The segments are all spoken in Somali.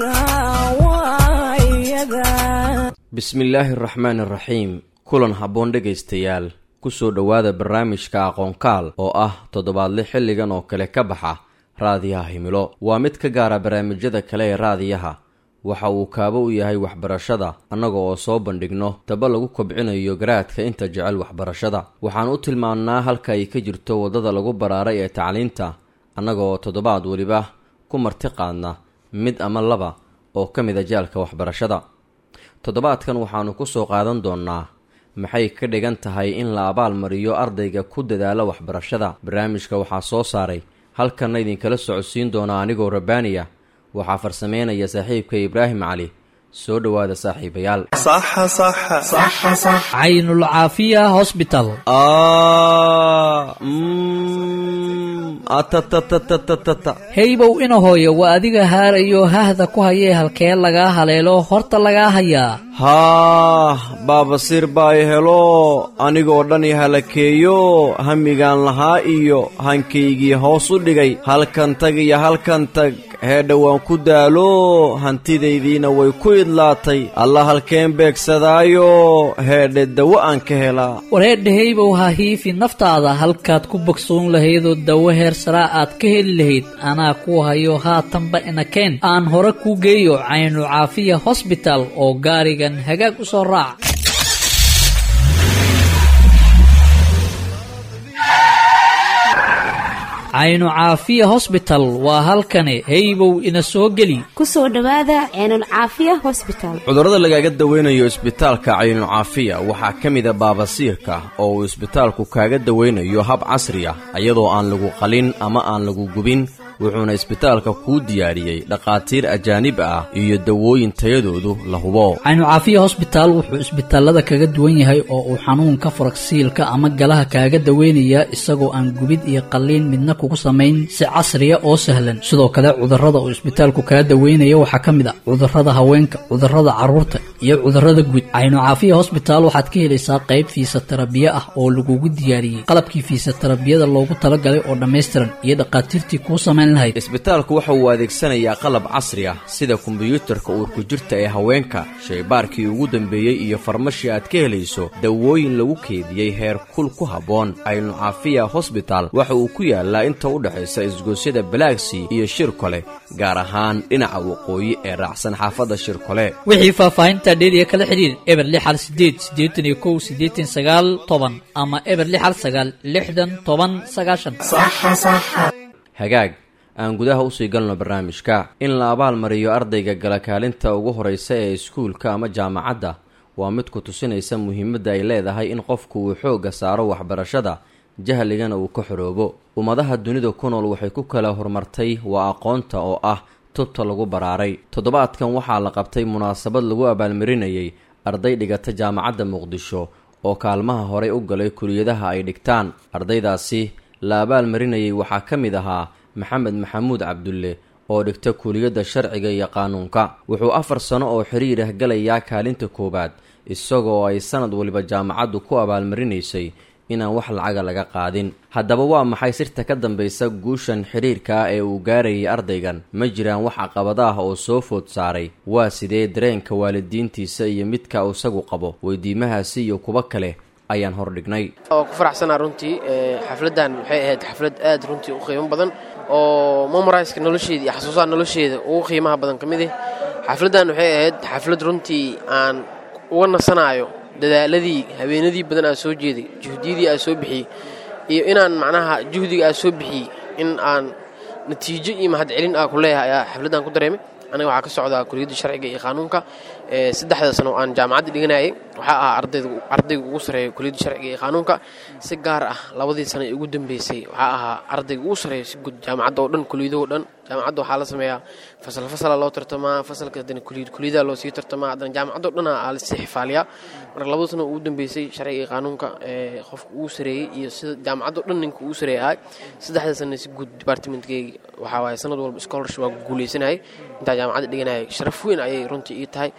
bismillaahi araxmaan araxiim kulan habboon dhegaystayaal kusoo dhowaada barnaamijka aqoonkaal oo ah toddobaadle xilligan oo kale ka baxa raadiyaha himilo waa mid ka gaara barnaamijyada kale ee raadiyaha waxa uu kaabo u yahay waxbarashada annaga oo soo bandhigno daba lagu kobcinayo garaadka inta jecel waxbarashada waxaan u tilmaannaa halka ay ka jirto waddada lagu baraaray ee tacliinta annaga oo toddobaad weliba ku marti qaadna mid ama laba oo ka mid a jaalka waxbarashada toddobaadkan waxaannu ku soo qaadan doonnaa maxay ka dhigan tahay in la abaal mariyo ardayga ku dadaala waxbarashada barnaamijka waxaa soo saaray halkanna idinkala socodsiin doonaa anigoo rabbaaniya waxaa farsameynaya saaxiibka ibraahim cali soo dhowaada saaxiibayaal caynulcaafiya hosbital heybow ina hooyo waa adiga haarayo hahda ku hayee halkee lagaa haleelo horta lagaa hayaa haah baabasiir baa i helo anigoo dhan i halakeeyo hamigaan lahaa iyo hankaygii hoos u dhigay halkan tag iyo halkan tag heedha waan ku daalo hantidaydiina way ku idlaatay alla halkeen beegsadaayo heedhe dawo aan ka helaa wareedha heybow ha hiifi naftaada halkaad ku bogsoon lahaydoo dawo heer saraa aad ka heli lahayd anaa ku hayo haatanba inakeen aan hore kuu geeyo caynu caafiya hosbital oo gaarigan hagaag u soo raac caynu caafiya hosbital waa halkani heybow ina soo geli ku soo dhowaada ceenulcaafiya hosbital cudurrada lagaaga daweynayo isbitaalka caynucaafiya waxaa ka mida baabasiirka oo uu isbitaalku kaaga daweynayo hab casri ah iyadoo aan lagu qalin ama aan lagu gubin wuxuuna isbitaalka kuu diyaariyey dhakhaatiir ajaanib ah iyo dawooyin tayadoodu la hubo caynucaafiya hosbitaal wuxuu isbitaalada kaga duwan yahay oo uu xanuunka faragsiilka ama galaha kaaga daweynayaa isagoo aan gubid iyo qalliin midna kugu samayn si casriya oo sahlan sidoo kale cudurrada uu isbitaalku kaga daweynaya waxaa ka mid ah cudurrada haweenka cudurrada carruurta iyo cudurrada guud caynucaafiya hosbitaal waxaad ka helaysaa qayb fiisatarabiye ah oo lagugu diyaariyey qalabkii fiisatarabiyada loogu talagalay oo dhammaystiran iyo dhakhaatiirtii kuu samayn isbitaalku waxa uu adeegsanayaa qalab casri ah sida kombiyuutarka uurku jirta ee haweenka shaybaarkii ugu dambeeyey iyo farmashi aad ka helayso dawooyin lagu keediyey heer kul ku habboon caynucaafiya hosbital waxa uu ku yaalaa inta u dhexaysa isgoosyada balaagsii iyo shirkole gaar ahaan dhinaca waqooyi ee raacsan xaafadda shirkole wixii faahfaahinta dheeriya kala xidhiir eber lixal sideed siddeetan iyo kow siddeetan sagaal toban ama eber lixal sagaal lixdan toban sagaashan hagaag aan gudaha usii galno barnaamijka in la abaal mariyo ardayga gala kaalinta ugu horeysa ee iskuulka ama jaamacadda waa mid ku tusinaysa muhiimadda ay leedahay in qofku uu xoogga saaro waxbarashada jahligana uu ka xoroobo ummadaha dunida ku nool waxay ku kala horumartay waa aqoonta oo ah tubta lagu baraaray toddobaadkan waxaa la qabtay munaasabad lagu abaalmarinayay arday dhigata jaamacadda muqdisho oo kaalmaha horey u galay kuliyadaha ay dhigtaan ardaydaasi la abaal marinayay waxaa ka mid ahaa maxamed maxamuud cabdulle oo dhigta kuliyadda sharciga iyo qaanuunka wuxuu afar sano oo xiriir ah galayaa kaalinta koowaad isagoo ay sanad waliba jaamacaddu ku abaalmarinaysay inaan wax lacaga laga qaadin haddaba waa maxay sirta ka dambaysa guushan xidhiirka ah ee uu gaarayay ardaygan ma jiraan wax caqabada ah oo soo food saaray waa sidee dareenka waalidiintiisa iyo midka isagu qabo weydiimahaasi iyo kuwo kale ayaan hordhignay oo ku faraxsanaa runtii xafladdan waxay ahayd xaflad aad runtii u qiimo badan oo memoriska nolosheeda iyo xasuusaha nolosheeda ugu qiimaha badan ka mid ah xafladdan waxay ahayd xaflad runtii aan uga nasanaayo dadaaladii habeenadii badan aa soo jeeday juhdiyadii aa soo bixiyey iyo inaan macnaha juhdiga aa soo bixiyey in aan natiijo iyo mahadcelin aa ku leeyahay ayaa xafladdan ku dareemay aniga waxaa ka socdaa kuliyadda sharciga iyo qaanuunka saddexda sano oo aan jaamacadda dhiganayay waxaa ahaa ardayga ugu sareeya kuliyadda sharciga iyo qaanuunka si gaar ah labadii sano ee ugu dambeysay waxaa ahaa ardayga ugu sareeya si guud jaamacadda oo dhan kuliyadahoo dhan jaamacadda waxaa la sameeyaa fasal fasala loo tartamaa fasalka haddana kuliyad kuliyadaha loo sii tartamaa haddana jaamacaddo dhan aa lasii xifaaliyaa marka labada sano ugu dambeysay sharciga iyo qaanuunka ee qofka ugu sareeyey iyo sida jaamacaddo dhan ninka ugu sareeya ahay saddexda sano si guud departmentkeyga waxaa waaye sanad walba scholarship waa guuleysanayay intaa jaamacadda dhiganayay sharaf weyn ayay runtii ii tahay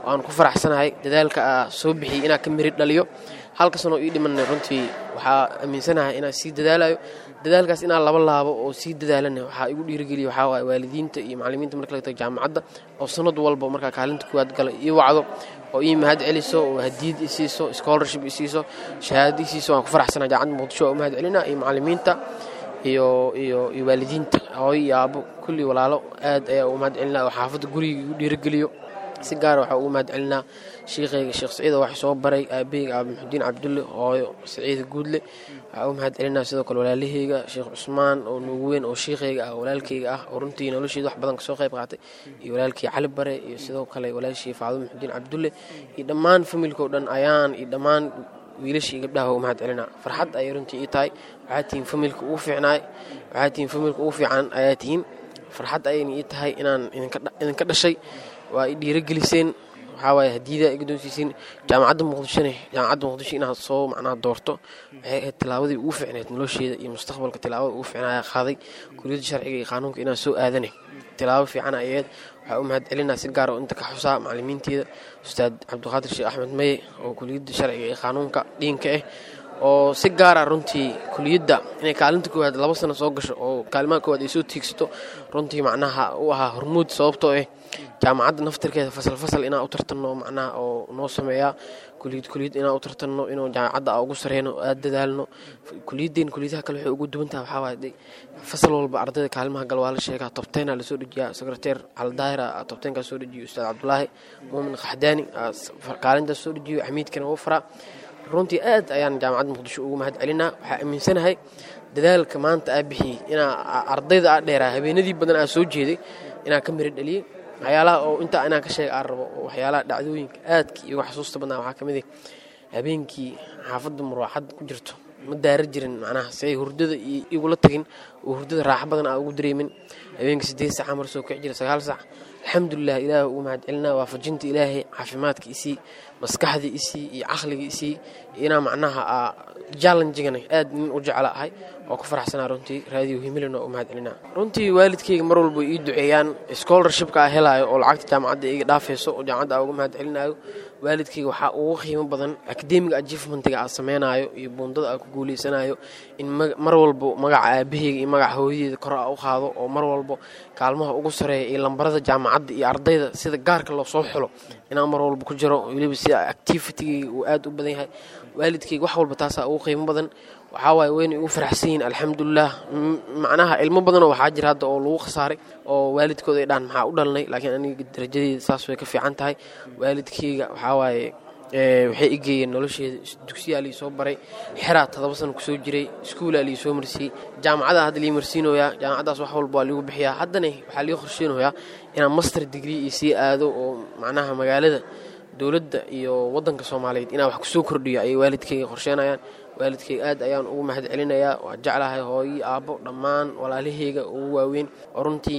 waan ku faraxsanahay dadaalka aa soo bixiyey inaa ka mirid dhaliyo halka sanoo ii dhimanna runtii waxaa aaminsanahay inaa sii dadaalayo dadaalkaas inaa laba laabo oo sii dadaalana waxaa igu dhiirigeliya waxaa waaye waalidiinta iyo macallimiinta marka laga tago jaamacadda oo sanad walba markaa kaalinta kuwaad gala ii wacdo oo ii mahad celiso oo hadiyad i siiso scholarship i siiso shahaado i siiso waan ku faraxsanahay jaamacadda muqdisho oo u mahad celina iyo macallimiinta iyo iyo iyo waalidiinta hooyo iyo aabo kulli walaalo aad ayaa ugu mahad celinaa oo xaafadda guriga igu dhiirigeliyo si gaara waxaa ugu mahad celinaa shiikhayga sheekh saciid oo wax soo baray aabaheyga aaba maxudiin cabdulle hooyo saciida guudle waxaa ugu mahad celinaa sidoo kale walaalaheyga sheekh cusmaan oo nuugu weyn oo shiikhayga ah walaalkayga ah oo runtii nolosheeda wax badan kasoo qayb qaatay iyo walaalkii cali bare iyo sidoo kale walaashii faado maxudiin cabdulle iyo dhammaan familka oo dhan ayaan iyo dhammaan wiilashii gabdhaha u mahad celinaa farxad ayay runtii ii tahay waxaa tihiin familka ugu fiicnaay waxaa tihiin familka ugu fiican ayaa tihiin farxad ayayna ii tahay inaan idinka dhashay waa i dhiirageliseen waxaa waaye hadiyadaa iga doonsiiseen jaamacadda muqdishone jaamacadda muqdisho inaad soo macnaha doorto waxay ahayd tilaabadii ugu fiicneed nolosheeda iyo mustaqbalka tilaabada ugu fiicnaa qaaday kuliyadda sharciga iyo qaanuunka inaan soo aadane tilaabo fiican ayaed waxaa u mahad celinaa si gaar oo inta ka xusaa macallimiinteeda ustaad cabdiqaadir sheekh axmed maye oo kuliyadda sharciga iyo qaanuunka dhiinka ah oo si gaara runtii kuliyadda inay kaalinta koowaad laba sano soo gasho oo kaalimaha koowaad ay soo tiigsato runtii macnaha u ahaa hormuud sababtoo ah jaamacadda naftirkeeda fasal fasal inaan u tartanno macnaha oo noo sameeyaa kuliyad kuliyad inaan u tartanno inuu jaamacadda aa ugu sareyno aada dadaalno kuliyadeen kuliyadaha kale waxay ugu duwan tahay waxaa waaye fasal walba ardayda kaalimaha gal waa la sheegaa tobteyna lasoo dejiyaa secreteer caldaahira tobteynkaa soo dejiyo ustaad cabdulaahi muumin qaxdaani kaalintaas soo dejiyo xamiidkana uu faraa runtii aad ayaan jaamacadda muqdisho ugu mahad celinaa waxaa aaminsanahay dadaalka maanta aa bixiyey inaa ardayda aa dheeraa habeenadii badan aa soo jeeday inaa ka miro dhaliyey waxyaalaha oo intaa inaan ka sheega aan rabo oo waxyaalaha dhacdooyinka aadka iyoga xasuusta badnaa waxaa ka mid ah habeenkii xaafadda muraaxad ku jirto ma daara jirin macnaha si ay hurdada igula tagin oo hurdada raaxo badan aa ugu dareemin habeenkii siddeed saca mar soo kici jira sagaal sac alxamdulilah ilaahi ugu mahad celinaa waafajinta ilaahay caafimaadka isii maskaxda isii iyo caqliga isii inaa macnaha aa jallenjigana aad nin u jecla ahay oo ku faraxsanaa runtii raadiyo himilina u mahad celinaa runtii waalidkayga mar walba ii duceeyaan scholarshipka aa helaayo oo lacagta jaamacadda iga dhaafayso oo jaamacadda aa uga mahad celinaayo waalidkayga waxaa ugu qiimo badan academiga achievementiga aa sameynaayo iyo buundada aa ku guuleysanayo in mar walba magaca aabaheyga iyo magaca hooyadeeda kor aa u qaado oo mar walba kaalmaha ugu sareeya iyo lambarada jaamacadda iyo ardayda sida gaarka loo soo xulo inaan mar walba ku jiro weliba sida activitigayga uu aad u badan yahay waalidkayga wax walba taasaa ugu qiimo badan waxaa waaye wayna igu faraxsan yihiin alxamdulilah macnaha ilmo badanoo waxaa jira hadda oo lagu khasaaray oo waalidkooda ay dhahan maxaa u dhalnay laakiin aniga darajadeeda saas way ka fiican tahay waalidkayga waxaa waaye waxay igeeyeen nolosheeda dugsiyaa lii soo baray xeraa todoba sano kusoo jiray iskuulaa lii soo marsiiyey jaamacada hadda lii marsiinoyaa jaamacaddaas wax walba waa liigu bixiyaa haddana waxaa lii qorsheynayaa inaan master degree iyo sii aado oo macnaha magaalada dowladda iyo waddanka soomaaliyeed inaan wax kusoo kordhiyo ayay waalidkayga qorsheenayaan waalidkayga aad ayaan ugu mahad celinayaa waa jeclahay hooyi aabbo dhammaan walaalaheyga ugu waaweyn oo runtii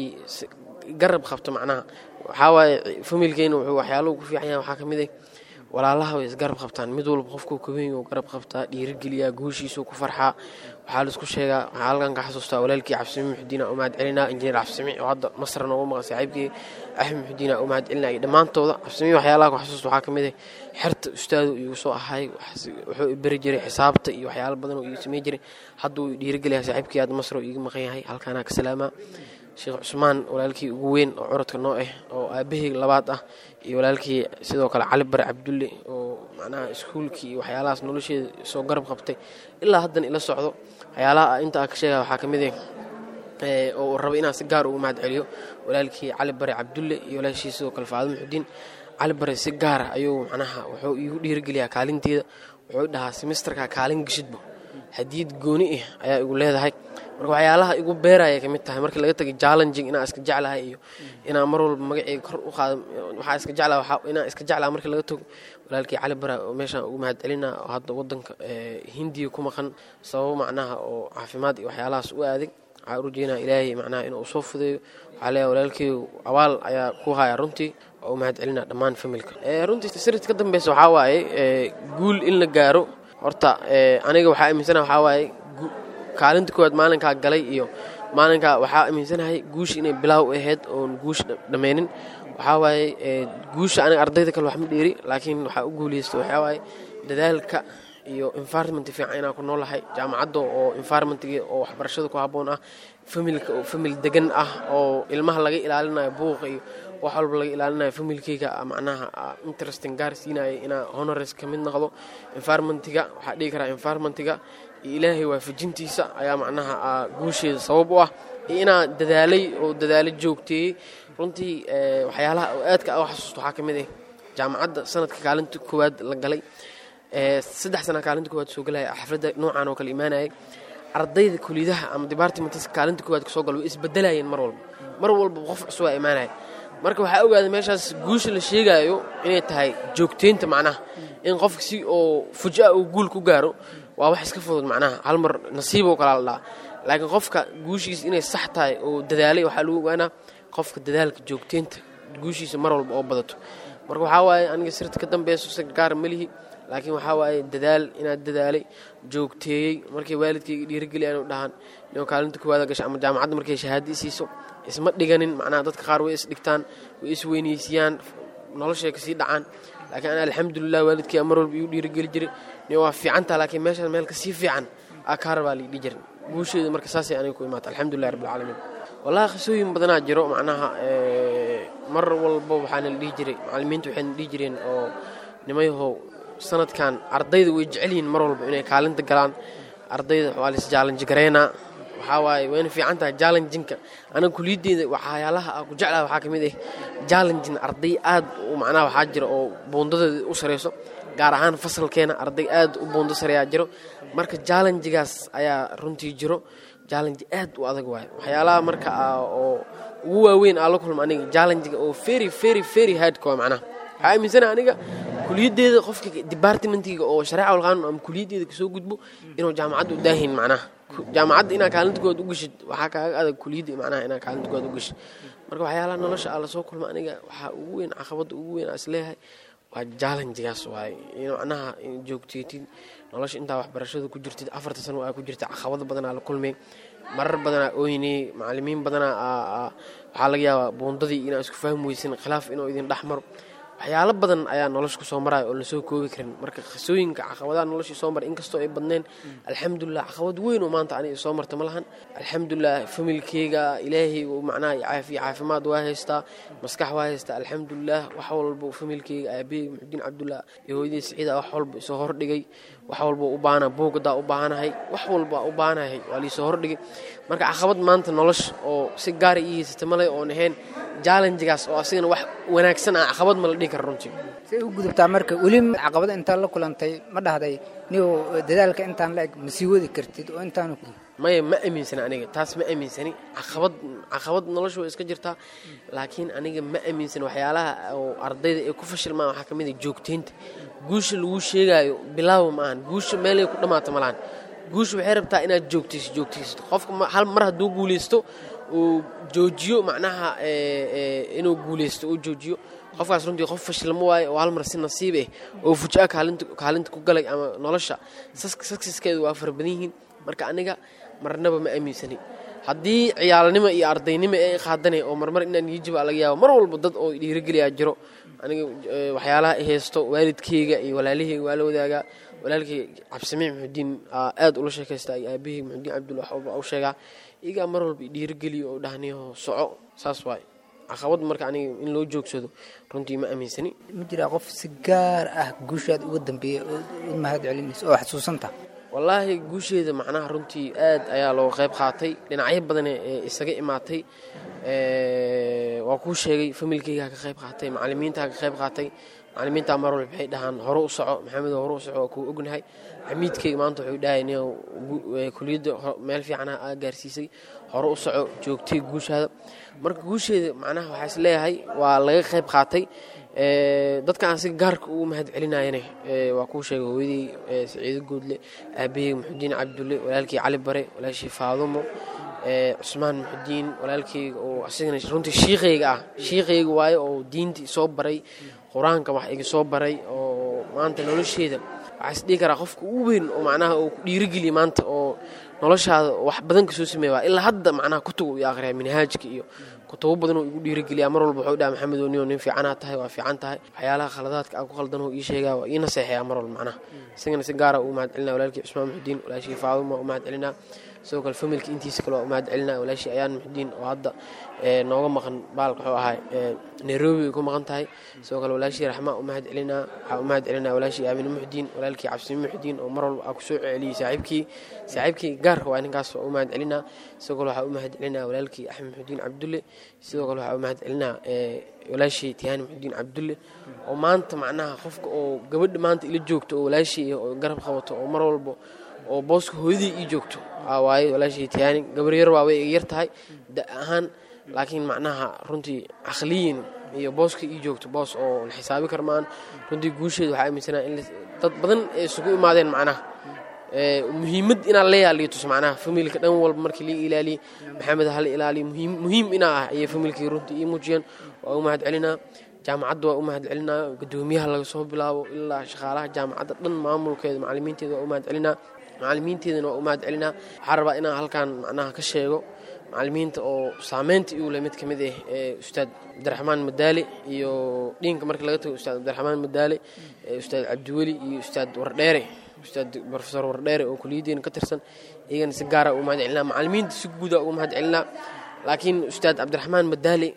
garab qabto macnaha waxaa waaye familkeyna wuxuu waxyaaluhu ku fiican yahay waxaa ka mid ah walaalaha way isgarab qabtaan mid walba qofkuu kaweyn u garab qabtaa dhiirigeliyaa guushiisuu ku farxaa waxaa laisku sheegaa waxaa halkan ka xasuustaa walaalkii cabsimi muxudiina u mahad celinaa injineer cabsimi oo hadda masar noogu maqan saaxiibkii axmed muxudiina u mahad celinaa iyo dhammaantooda cabsimi waxyaalaha ku xasuusta waxaa ka mid ah xerta ustaadu iigu soo ahay wuxuu i beri jiray xisaabta iyo waxyaalo badan oo iigu samey jiray hadda uu dhiirigeliyaa saaxiibkii hadda masar oo iiga maqan yahay halkaanaa ka salaamaa sheekh cusmaan walaalkii ugu weyn oo curadka noo ah oo aabahey labaad ah iyo walaalkii sidoo kale cali bare cabdulle oo macnaha iskuulkii iyo waxyaalahaas nolosheeda soo garab qabtay ilaa haddana ila socdo waxyaalaha inta aan ka sheegaya waxaa ka mid ah oo raba inaan si gaar ugu mahad celiyo walaalkii cali bare cabdulle iyo walaashii sidoo kale faado muxudiin cali bare si gaara ayuu macnaha wuxuu iigu dhiirigeliyaa kaalinteeda wuxuu dhahaa semesterka kaalin geshidbo hadiyad gooni ah ayaa igu leedahay marka waxyaalaha igu beeraya kamid tahay markii laga tagay challenging inaan iska jeclahay iyo inaan mar walba magaceyga kor u qaado waxaa iska jeclaa inaan iska jeclaa markii laga tago walaalkii cali bara oo meeshaan ugu mahad celina oo hadda wadanka hindiya ku maqan sababo macnaha oo caafimaad iyo waxyaalahaas u aaday waxaa urujeynaa ilaahay macnaha inuu soo fudeeyo waxaa leeyahay walaalkeygu abaal ayaa ku haya runtii oo u mahad celina dhammaan familka runtii sirta ka dambeysa waxaa waaye guul in la gaaro horta aniga waxaa aaminsana waxaa waaye kaalinta koowaad maalinkaa galay iyo maalinkaa waxaa aaminsanahay guusha inay bilaaw ahayd oon guusha dhammaynin waxaa waaye guusha aniga ardayda kale wax ma dheeri laakiin waxaa u guuleysta waxaa waaye dadaalka iyo environment fiican inaan ku noolahay jaamacadda oo environmentga oo waxbarashada ku habboon ah familka oo famil degan ah oo ilmaha laga ilaalinayo buuqa iyo wax walba laga ilaalinayo familkeyga macnaha interesting gaar siinaya inaa honores ka mid noqdo environmentga waxaa dhihi karaa environmentga iyo ilaahay waafajintiisa ayaa macnaha guusheeda sabab u ah iyo inaa dadaalay oo dadaalo joogteeyey runtii waxyaalaha oo aadka u xasuusto waxaa ka mid ah jaamacadda sanadka kaalinta koowaad la galay saddex sana kaalinta koowaad soo galaya xafladda noocan oo kale imaanayay ardayda kuliyadaha ama departments kaalinta koowaad kasoo gala way isbedelayeen mar walba mar walba qof cusubaa imaanaya marka waxaa ogaaday meeshaas guusha la sheegaayo inay tahay joogteynta macnaha in qofka si oo fujaa uu guul ku gaaro waa wax iska fudud macnaha hal mar nasiiboo kalaa la dhaha laakiin qofka guushiisa inay sax tahay oo dadaalay waxaa lagu ogaanaa qofka dadaalka joogteynta guushiisa mar walba oo badato marka waxaa waaye aniga sirta ka dambeyso si gaar malihi laakiin waxaa waaye dadaal inaad dadaalay joogteeyey markay waalidkayga dhiirigeliyan u dhahaan inuu kaalinta koowaada gasha ama jaamacadda markay shahaada isiiso isma dhiganin macnaha dadka qaar way isdhigtaan way isweyneysiyaan noloshay kasii dhacaan laakiin ana alxamdulilah waalidkay mar walba igu dhiirigeli jiray ni waa fiicantaa laakiin meeshaan meel kasii fiican aa kaa rabaa laidhi jirin guusheeda marka saasay aniga ku imaata alxamdulilah rabbilcaalamiin wallahi qisooyin badanaa jiro macnaha mar walba waxaana la dhihi jiray macallimiinta waxayna dhihi jireen oo nimayahow sanadkan ardayda way jecel yihiin mar walba inay kaalinta galaan ardayda waa lais jaalanji gareynaa waxaa waaye wayna fiican tahay jaalanjinka aniga kuliyaddeeda waxyaalaha aan ku jeclaha waxaa ka mid ah jaalanjin arday aad u macnaha waxaa jira oo buundadeeda u sareyso gaar ahaan fasalkeena arday aad u buundo sareeyaa jiro marka jaalanjigaas ayaa runtii jiro jaalanji aad u adag waayo waxyaalaha marka oo ugu waaweyn aa la kulma aniga jaalanjiga oo very very very hardka waa macnaha waxaa aaminsana aniga kuliyaddeeda qofka departmentiga oo shareeca walqaanuun ama kuliyaddeeda kasoo gudbo inuu jaamacadda u daahin macnaha jaamacadda inaa kaalinta koowaad u geshid waxaa kaaga adag kuliyadda macnaha inaa kaalinta koowaad u geshid marka waxyaalaha nolosha aa lasoo kulma aniga waxaa ugu weyn caqabadda ugu weyn aa isleeyahay waa jaalanjigaas waaye in macnaha joogteetid nolosha intaa waxbarashada ku jirtid afarta sano aa ku jirta caqabado badanaa la kulmay marar badanaa ooynay macalimiin badanaa waxaa laga yaabaa buundadii inaa isku fahmi weysan khilaaf inuu idin dhex maro waxyaalo badan ayaa nolosha kusoo maraya oo lasoo koobi karin marka qisooyinka caqabadaha noloshii soo maray inkastoo ay badneen alxamdulilah caqabad weyn oo maanta aniga soo marta ma lahan alxamdulilah familkeyga ilaahay macnaha caafiya caafimaad waa haystaa maskax waa haystaa alxamdulilah wax walba familkeyga aabahey muxudiin cabdullah iyo hooyadii siciida wax walba isoo hordhigay wax walba u baahana buugadaa u baahanahay wax walba u baahanahay waa liisoo hordhigay marka caqabad maanta nolosha oo si gaara ii haysata maleh oon ahayn jaalanjigaas oo asigana wax wanaagsan ah caqabad ma la dhihi kara runtii say u gudubtaa marka weli caqabada intaan la kulantay ma dhahday niw dadaalka intaan la eg ma sii wadi kartid oo intaan maya ma aaminsani aniga taas ma aaminsani caqabad caqabad nolosha way iska jirtaa laakiin aniga ma aaminsani waxyaalaha oo ardayda ay ku fashilmaan waxaa ka mid ah joogteynta guusha lagu sheegaayo bilaawa ma ahan guusha meelay ku dhammaata ma lahan guusha waxay rabtaa inaad joogtayso joogtaysto qofka hal mar hadduu guulaysto uu joojiyo macnaha inuu guulaysto uu joojiyo qofkaas runtii qof fashilma waaye oo hal mar si nasiib ah oo fujaa kaalinta kaalinta ku galay ama nolosha saksiskeedu waa fara badan yihiin marka aniga marnaba ma aaminsani haddii ciyaalnimo iyo ardaynimo ee qaadanay oo marmar inaan yijiba laga yaabo mar walba dad oo dhiirigeliyaa jiro aniga waxyaalaha i haysto waalidkeyga iyo walaalaheyga waa la wadaagaa walaalkay cabsimiic muxudiin aad ula sheekaystaa iyo aabahey muxudiin cabdul wax walba u sheegaa iyagaa mar walba dhiirigeliyo oo dhahniyo soco saas waay caqabad marka aniga in loo joogsado runtii ma aaminsani ma jiraa qof si gaar ah guushaad uga dambeeya ood mahad celinaysa oo xasuusanta wallaahi guusheeda macnaha runtii aad ayaa looga qayb qaatay dhinacyo badan ee isaga imaatay waa kuu sheegay familkeygaa ka qayb qaatay macalimiintaa ka qayb qaatay macalimiintaa mar walba waxay dhahaan hore u soco maxamedo hore u soco waa kuu ognahay xamiidkeyga maanta wuxuu dhahay nin kuliyadda meel fiicana aa gaarsiisay hore u soco joogtay guushaada marka guusheeda macnaha waxaa is leeyahay waa laga qayb qaatay dadka aan si gaarka ugu mahad celinayane waa kuu sheegay hooyadii saciido goodle aabahey muxudiin cabdulle walaalkii cali bare walaashii faadumo cusmaan muxudiin walaalkeyga oo asigana runtii shiiqayga ah shiiqayga waaye oo diintii soo baray qur-aanka wax iga soo baray oo maanta nolosheeda waxaa is dhihi karaa qofka ugu weyn oo macnaha uu ku dhiirigeliya maanta oo noloshaada wax badan kasoo sameeya waa ilaa hadda macnaha kutub uu akhriyaa minhaajka iyo kutubo badan oo igu dhiirigeliyaa mar walba wuxuu dhaha maxamed oo nin oo nin fiicanaa tahay waa fiican tahay waxyaalaha khaladaadka aan ku khaldan oo ii sheegaa waa ii naseexayaa mar walba macnaha isagana si gaara uu mahad celinaa walaalkii cusmaan muxudiin walaashii faaduma u mahad celinaa sidoo kale familka intiisa kale waa u mahad celinaa walaashii ayaan muxudiin oo hadda nooga maqan baalka wuxuu ahay nairobi ay ku maqan tahay sidoo kale walaashii raxmaa u mahad celinaa waxaa u mahad celinaa walaashii aamine muxudiin walaalkii cabsimi muxudiin oo mar walba aa kusoo celiyey saaxiibkii saaxiibkii gaar waa ninkaas waa u mahad celinaa sidoo kale waxaa u mahad celinaa walaalkii axmed muxudiin cabdulle sidoo kale waxaa u mahad celinaa walaashii tihaani muxudiin cabdulle oo maanta macnaha qofka oo gabadha maanta ila joogto oo walaashii oo garab qabato oo mar walba oo booska hooyadii ii joogto waaye walaashii tihaani gabar yar waa way yar tahay da ahaan laakiin macnaha runtii caqliyin iyo booska ii joogto boos oo la xisaabi kar maan runtii guusheeda waxaa aaminsanaa in dad badan ay isugu imaadeen macnaha muhiimad inaa la yaaliyo tus macnaha familka dhan walba markii lii ilaaliye maxamed hala ilaaliyo muhiim inaa ah ayay familkii runtii ii muujiyeen waa u mahad celinaa jaamacadda waa u mahad celinaa gudoomiyaha laga soo bilaabo ilaa shaqaalaha jaamacadda dhan maamulkeeda macalimiinteeda waa u mahad celinaa macalimiinteedana waa u mahad celinaa waxaa rabaa inaan halkan macnaha ka sheego macalimiinta oo saameynta igu le mid ka mid ah ee ustaad cabdiraxmaan madaale iyo dhiinka marka laga tago ustaad cabdiraxmaan madaale ustaad cabdiweli iyo ustaad wardheere ustaad profesor wardheere oo kuliyaddeena ka tirsan iyagana si gaara ugu mahad celinaa macalimiinta si guuda ugu mahad celinaa laakiin ustaad cabdiraxmaan madaale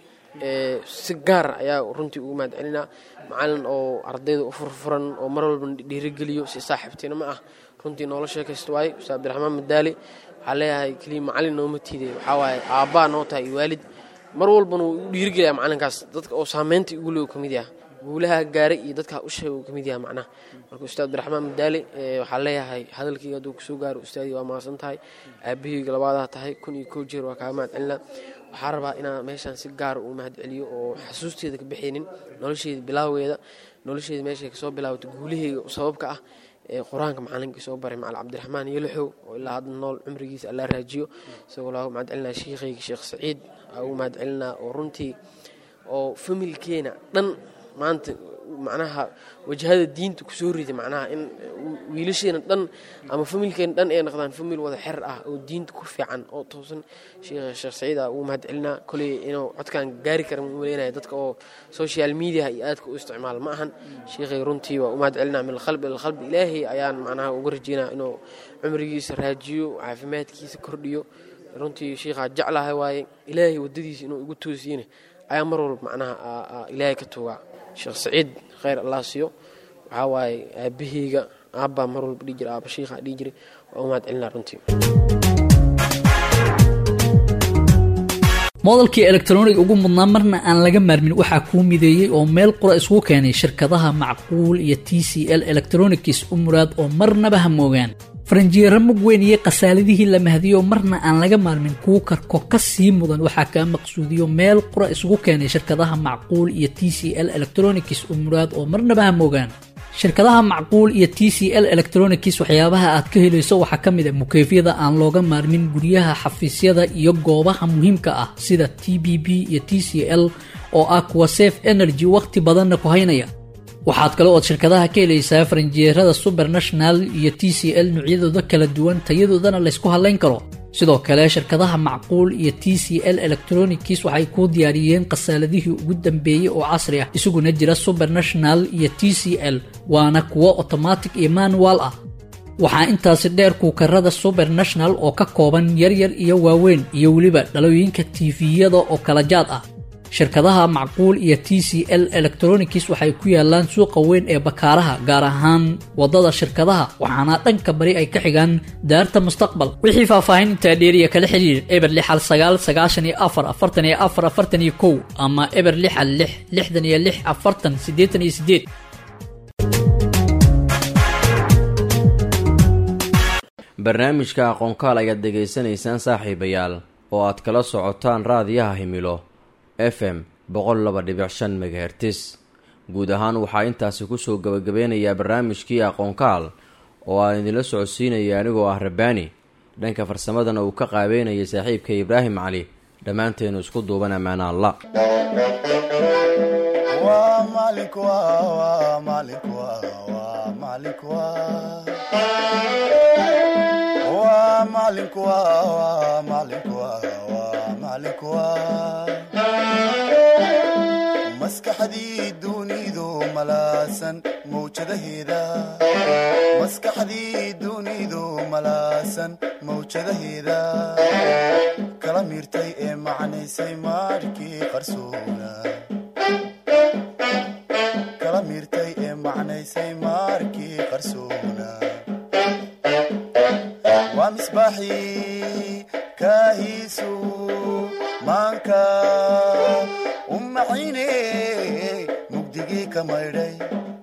si gaar ayaa runtii ugu mahad celinaa macalin oo ardayda u furfuran oo mar walba dhiirigeliyo si saaxiibtinimo ah runtii noola sheekaysta waaye ustaad cabdiraxmaan madaale waxaa leeyahay keliya macalin nooma tiiday waxaa waaye aabbaa noo tahay iyo waalid mar walbana wuu igu dhiirigelayaa macalinkaas dadka oo saameynta igu le ka mid yaha guulaha gaaray iyo dadka u sheega uu ka mid yaha macnaha marka ustaad cabdiraxmaan madaale waxaa leeyahay hadalkayga hadduu kusoo gaaro ustaadii waa mahadsan tahay aabahayga labaadaa tahay kun iyo kow jeer waa kaaga mahad celinaa waxaa rabaa inaan meeshaan si gaara uu mahad celiyo oo xasuusteeda ka bixaynin nolosheeda bilaaweeda nolosheeda meeshay kasoo bilaabato guulaheyga sababka ah ee qur-aanka macalinkii soo baray macalin cabdiraxmaan yoloxow oo ilaa hadda nool cumrigiisa allaa raajiyo isagoo laa mahad celinaa shiikhayga sheekh saciid aa ugu mahad celinaa oo runtii oo familkeena dhan maanta macnaha wajahada diinta kusoo riday macnaha in wiilasheena dhan ama familkeena dhan ay noqdaan famil wada xer ah oo diinta ku fiican oo toosan sheekh sheekh saciid aa ugu mahad celinaa koley inuu codkan gaari kara ma maleynaya dadka oo social media iyo aadka u isticmaal ma ahan sheekhay runtii waa u mahad celinaa min alqalbi ilalqalbi ilaahay ayaan macnaha uga rajeynaa inuu cumrigiisa raajiyo caafimaadkiisa kordhiyo runtii sheikhaa jeclahay waaye ilaahay wadadiisa inuu igu toosiyene ayaa mar walba macnaha ilaahay ka tuugaa sheekh saciid khayr allah siiyo waxaa waaye aabaheyga aabbaa mar walba dhihi jira aaba shiikhaa dhihi jiray waa u mahad celinaa runtii moodalkii elektronig ugu mudnaa marna aan laga maarmin waxaa kuu mideeyey oo meel qura isku keenay shirkadaha macquul iyo t c l electronics u muraad oo marnaba ha moogaan faranjiyeero mug weyn iyo khasaaladihii la mahdiyo marna aan laga maarmin kuu karko ka sii mudan waxaa kaa maqsuudiyo meel qura isugu keenay shirkadaha macquul iyo t c l electronics u muraad oo marnaba ha moogaan shirkadaha macquul iyo t c l electronics waxyaabaha aad ka helayso waxaa ka mid a mukeefyada aan looga maarmin guryaha xafiisyada iyo goobaha muhiimka ah sida t b b iyo t c l oo ah kuwa safe energy wakhti badanna ku haynaya waxaad kale ood shirkadaha ka helaysaa faranjiyeerada subernational iyo t c l noocyadooda kala duwan tayadoodana laysku hadlayn karo sidoo kale shirkadaha macquul iyo t c l electronics waxay kuu diyaariyeen khasaaladihii ugu dambeeyey oo casri ah isaguna jira subernational iyo t c l waana kuwo otomatic iyo manual ah waxaa intaasi dheer kuukarada subernational oo ka kooban yaryar iyo waaweyn iyo weliba dhalooyinka tifiyada oo kala jaad ah shirkadaha macquul iyo t c l electronics waxay ku yaalaan suuqa weyn ee bakaaraha gaar ahaan wadada shirkadaha waxaana dhanka bari ay ka xigaan daarta mustaqbal wixii faahfaahin intaa dheeriya kala xiriir eber lixal sagaal sagaashan iyo afar afartan iyo afar afartan iyo kow ama eber lixal lix lixdan iyo lix afartan siddeetan iyo siddeed barnaamijka aqoonkaal ayaad dhegaysanaysaan saaxiibayaal oo aad kala socotaan raadiyaha himilo f m boqol laba dhibic shan megahertis guud ahaan waxaa intaasi kusoo gabagabeynayaa barnaamijkii aqoonkaal oo aan idinla socodsiinaya anigoo ah rabbaani dhanka farsamadana uu ka qaabeynaya saaxiibka ibraahim cali dhammaanteenu isku duuban ammaana alla waa macalinku waa macalinku waa macalinku maskaxdii dunidu malaasan mawjadaheeda maskaxdii dunidu malaasan mawjadaheeda kala miirtay ee macnaysay maarkii qarsoona kala miirtay ee macnaysay maarkii qarsoona waa misbaaxii kaahiisu maanka u macine mugdigii ka maydhay